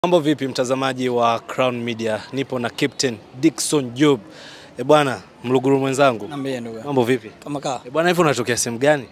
Mambo vipi mtazamaji wa Crown Media, nipo na Captain Dickson Job. E bwana, Mluguru mwenzangu, Niambie ndugu. mambo vipi? Kama kaa. E bwana, hivi unatokea sehemu gani?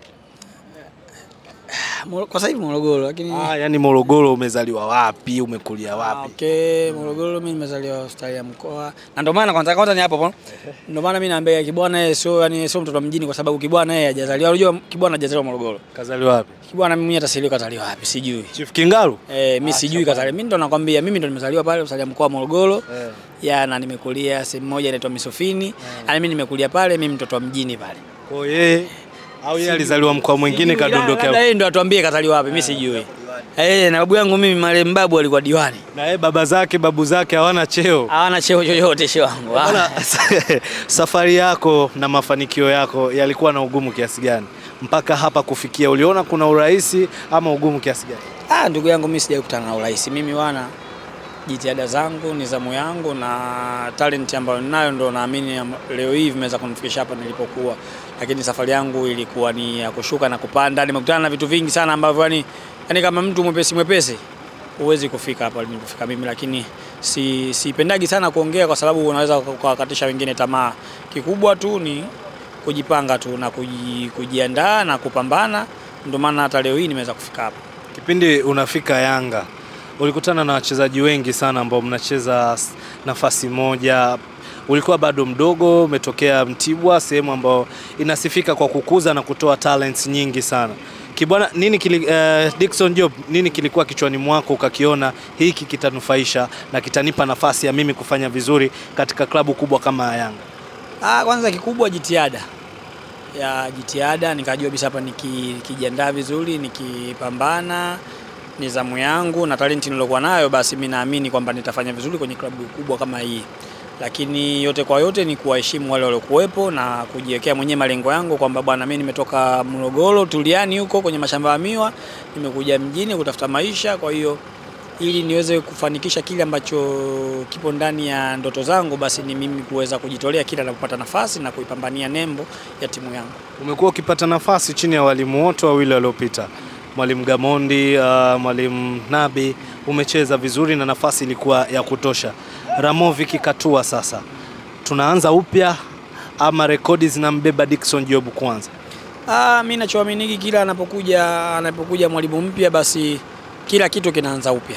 Moro- Kwa sasa hivi Morogoro lakini Ah, yani Morogoro, umezaliwa wapi? Umekulia Ah, wapi? Okay, Morogoro mimi nimezaliwa hospitali ya mkoa. Na ndio maana kwanza kwanza ni hapo hapo. Ndio maana mimi naambia Kibwana yeye sio yani sio mtoto wa mjini kwa sababu Kibwana yeye hajazaliwa. Unajua Kibwana hajazaliwa Morogoro. Kazaliwa wapi? Kibwana mimi hata sijui kazaliwa wapi, sijui. Chief Kingalu? Eh, mimi sijui kazaliwa. Mimi ndo nakwambia mimi ndo nimezaliwa pale hospitali ya mkoa wa Morogoro. Eh. Ya na nimekulia sehemu moja inaitwa Misofini. Yaani mimi nimekulia pale, mimi mtoto wa mjini pale. Kwa yeye au yeye alizaliwa mkoa mwingine Sijui, labda kadondokea. yeye ndo atuambie kazaliwa wapi, mimi sijui. Eh, na babu yangu mimi marehemu babu alikuwa diwani. Na yeye baba zake, babu zake hawana cheo. Hawana cheo chochote cheo wangu. Bwana, safari yako na mafanikio yako yalikuwa na ugumu kiasi gani mpaka hapa kufikia? Uliona kuna urahisi ama ugumu kiasi gani? Ah, ndugu yangu mimi sijawahi kukutana na urahisi. Mimi wana jitihada zangu, nidhamu yangu na talent ambayo ninayo ndo naamini am- leo hii vimeweza kunifikisha hapa nilipokuwa. Lakini safari yangu ilikuwa ni ya kushuka na kupanda. Nimekutana na vitu vingi sana ambavyo yani, yani kama mtu mwepesi mwepesi huwezi kufika hapa nilipofika mimi, lakini si sipendagi sana kuongea kwa sababu unaweza ukawakatisha wengine tamaa. Kikubwa tu ni kujipanga tu na kuji, kujiandaa na kupambana, ndio maana hata leo hii nimeweza kufika hapa. Kipindi unafika Yanga ulikutana na wachezaji wengi sana ambao mnacheza s- nafasi moja. Ulikuwa bado mdogo, umetokea Mtibwa, sehemu ambayo inasifika kwa kukuza na kutoa talents nyingi sana. Kibwana, nini kili, eh, Dickson Job, nini kilikuwa kichwani mwako ukakiona hiki kitanufaisha na kitanipa nafasi ya mimi kufanya vizuri katika klabu kubwa kama ya Yanga? Ah, kwanza kikubwa jitihada ya jitihada, nikajua kabisa hapa niki- nikijiandaa vizuri, nikipambana nidhamu yangu na talenti nilokuwa nayo, basi mimi naamini kwamba nitafanya vizuri kwenye klabu kubwa kama hii. Lakini yote kwa yote ni kuwaheshimu wale waliokuwepo na kujiwekea mwenyewe malengo yangu kwamba bwana, mimi nimetoka Morogoro Tuliani huko kwenye mashamba ya miwa, nimekuja mjini kutafuta maisha, kwa hiyo ili niweze kufanikisha kile ambacho kipo ndani ya ndoto zangu, basi ni mimi kuweza kujitolea kila napopata nafasi na kuipambania nembo ya timu yangu. Umekuwa ukipata nafasi chini ya walimu wote wawili waliopita, mwalimu Gamondi, uh, mwalimu Nabi. Umecheza vizuri na nafasi ilikuwa ya kutosha. Ramovic katua sasa, tunaanza upya ama rekodi zinambeba Dickson Job kwanza? Ah, mimi nachoaminiki kila anapokuja anapokuja mwalimu mpya, basi kila kitu kinaanza upya.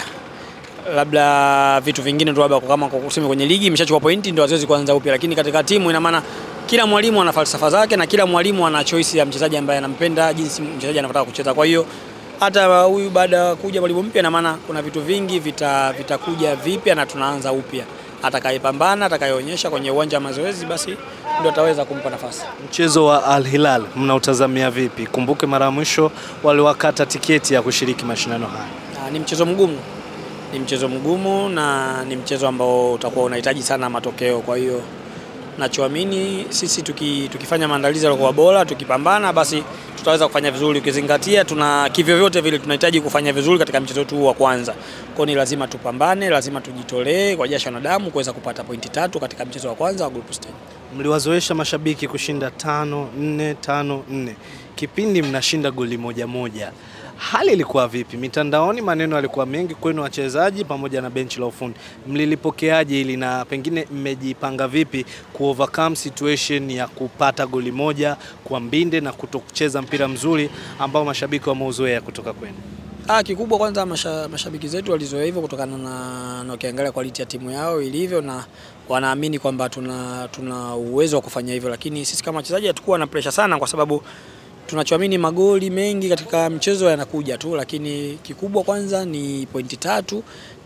Labda vitu vingine tu, labda kama kwa kusema kwenye ligi imeshachukua pointi ndio haziwezi kuanza upya, lakini katika timu ina maana kila mwalimu ana falsafa zake na kila mwalimu ana choice ya mchezaji ambaye anampenda, jinsi mchezaji anavyotaka kucheza. Kwa hiyo hata huyu baada ya kuja mwalimu mpya, ina maana kuna vitu vingi vita vitakuja vipya na tunaanza upya. Atakayepambana, atakayeonyesha kwenye uwanja wa mazoezi, basi ndio ataweza kumpa nafasi. Mchezo wa Al Hilal mnautazamia vipi? Kumbuke mara ya mwisho waliwakata tiketi ya kushiriki mashindano haya. Ah, ni mchezo mgumu, ni mchezo mgumu na ni mchezo ambao utakuwa unahitaji sana matokeo. Kwa hiyo nachoamini sisi tuki, tukifanya maandalizi yaliokuwa bora, tukipambana, basi tutaweza kufanya vizuri, ukizingatia tuna kivyovyote vile tunahitaji kufanya vizuri katika mchezo wetu huu wa kwanza. Kwa hiyo ni lazima tupambane, lazima tujitolee kwa jasho na damu kuweza kupata pointi tatu katika mchezo wa kwanza wa group stage. Mliwazoesha mashabiki kushinda tano nne tano nne, kipindi mnashinda goli moja moja. Hali ilikuwa vipi mitandaoni? Maneno yalikuwa mengi kwenu wachezaji pamoja na benchi la ufundi. Mlilipokeaje hili na pengine mmejipanga vipi ku overcome situation ya kupata goli moja kwa mbinde na kutokucheza mpira mzuri ambao mashabiki wameuzoea kutoka kwenu? Ah, kikubwa kwanza masha, mashabiki zetu walizoea hivyo kutokana na, na ukiangalia quality ya timu yao ilivyo na wanaamini kwamba tuna, tuna uwezo wa kufanya hivyo, lakini sisi kama wachezaji hatukuwa na pressure sana kwa sababu tunachoamini magoli mengi katika mchezo yanakuja tu, lakini kikubwa kwanza ni pointi tatu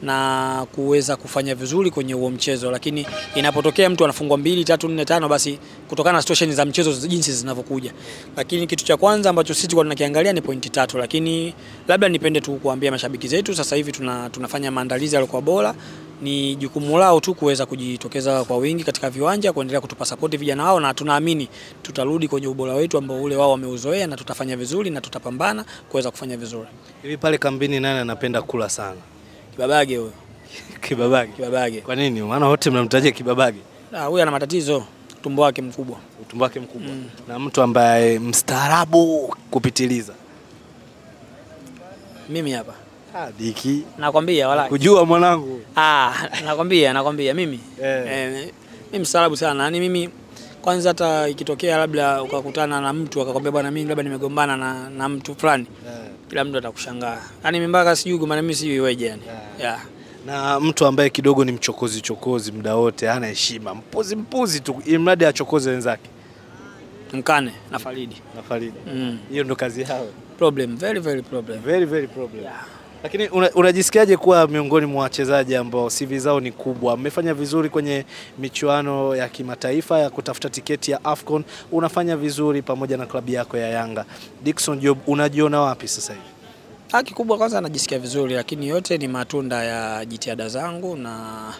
na kuweza kufanya vizuri kwenye huo mchezo. Lakini inapotokea mtu anafungwa mbili tatu nne tano, basi kutokana na situation za mchezo jinsi zinavyokuja, lakini kitu cha kwanza ambacho sisi tulikuwa tunakiangalia ni pointi tatu. Lakini labda nipende tu kuambia mashabiki zetu, sasa hivi tuna, tunafanya maandalizi yaliokuwa bora ni jukumu lao tu kuweza kujitokeza kwa wingi katika viwanja kuendelea kutupa sapoti vijana wao, na tunaamini tutarudi kwenye ubora wetu ambao ule wao wameuzoea, na tutafanya vizuri na tutapambana kuweza kufanya vizuri. Hivi pale kambini nani anapenda kula sana? Kibabage huyo, Kibabage. Kibabage Kwa nini? Maana wote mnamtajia Kibabage. Ah, huyo ana matatizo, tumbo wake mkubwa. utumbo wake mkubwa na mtu ambaye mstaarabu kupitiliza. Mimi hapa Ah, Diki. nakwambia wala Kujua mwanangu. ah, nakwambia nakwambia mimi Eh. eh, mimi mstaarabu sana yani mimi kwanza hata ikitokea labda ukakutana na mtu akakwambia bwana mimi labda nimegombana na, na mtu fulani kila mtu atakushangaa yani mimi mpaka sijui gombana mimi sijui iweje yani yeah. Na mtu ambaye kidogo ni mchokozi chokozi muda wote, hana heshima, mpuzi mpuzi tu, ili mradi achokoze wenzake. mkane na Faridi Na Faridi. mm. Hiyo ndo kazi yao. problem very very problem Very very problem. Lakini una- unajisikiaje kuwa miongoni mwa wachezaji ambao CV zao ni kubwa, mmefanya vizuri kwenye michuano ya kimataifa ya kutafuta tiketi ya AFCON, unafanya vizuri pamoja na klabu yako ya Yanga. Dickson Job, unajiona wapi sasa hivi? Ah, kikubwa kwanza najisikia vizuri, lakini yote ni matunda ya jitihada zangu na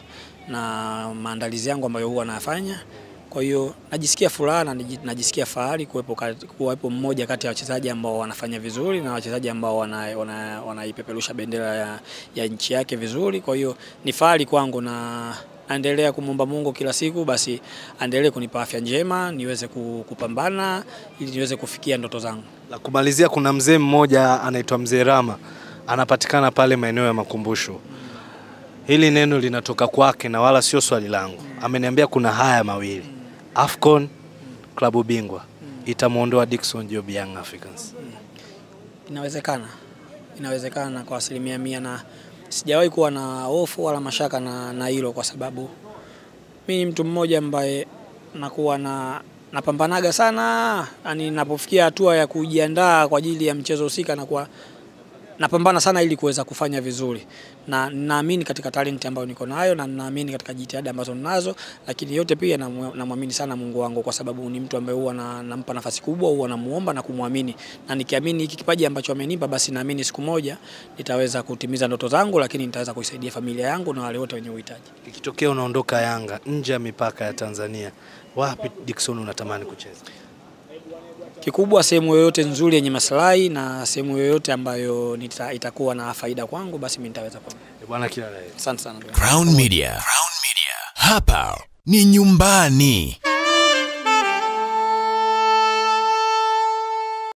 na maandalizi yangu ambayo huwa nafanya. Kwa hiyo najisikia furaha na niji- najisikia fahari kuwepo, kati- kuwepo mmoja kati ya wachezaji ambao wanafanya vizuri na wachezaji ambao wanaipeperusha wana, wanaipeperusha bendera ya, ya nchi yake vizuri. Kwa hiyo ni fahari kwangu na naendelea kumwomba Mungu kila siku, basi aendelee kunipa afya njema niweze ku- kupambana ili niweze kufikia ndoto zangu. La kumalizia, kuna mzee mmoja anaitwa Mzee Rama, anapatikana pale maeneo ya Makumbusho. Hili neno linatoka kwake na wala sio swali langu. Ameniambia kuna haya mawili, AFCON, klabu bingwa itamwondoa Dickson Job Young Africans. Inawezekana, inawezekana kwa asilimia mia, na sijawahi kuwa na hofu wala mashaka na na hilo, kwa sababu mi ni mtu mmoja ambaye nakuwa na napambanaga sana, yani napofikia hatua ya kujiandaa kwa ajili ya mchezo husika, nakuwa napambana sana ili kuweza kufanya vizuri, na naamini katika talenti ambayo niko nayo na naamini katika jitihada ambazo ninazo, lakini yote pia namu- namwamini sana Mungu wangu, kwa sababu ni mtu ambaye huwa na- nampa nafasi kubwa, huwa namuomba na kumwamini, na nikiamini hiki kipaji ambacho amenipa, basi naamini siku moja nitaweza kutimiza ndoto zangu, lakini nitaweza kuisaidia familia yangu na wale wote wenye uhitaji. Ikitokea unaondoka Yanga nje ya mipaka ya Tanzania, wapi Dickson unatamani kucheza? Kikubwa sehemu yoyote nzuri yenye maslahi na sehemu yoyote ambayo nita, itakuwa na faida kwangu, basi mimi nitaweza kwenda. Eh, Bwana, kila la heri. Asante sana. Crown Media. Crown Media. Hapa ni nyumbani.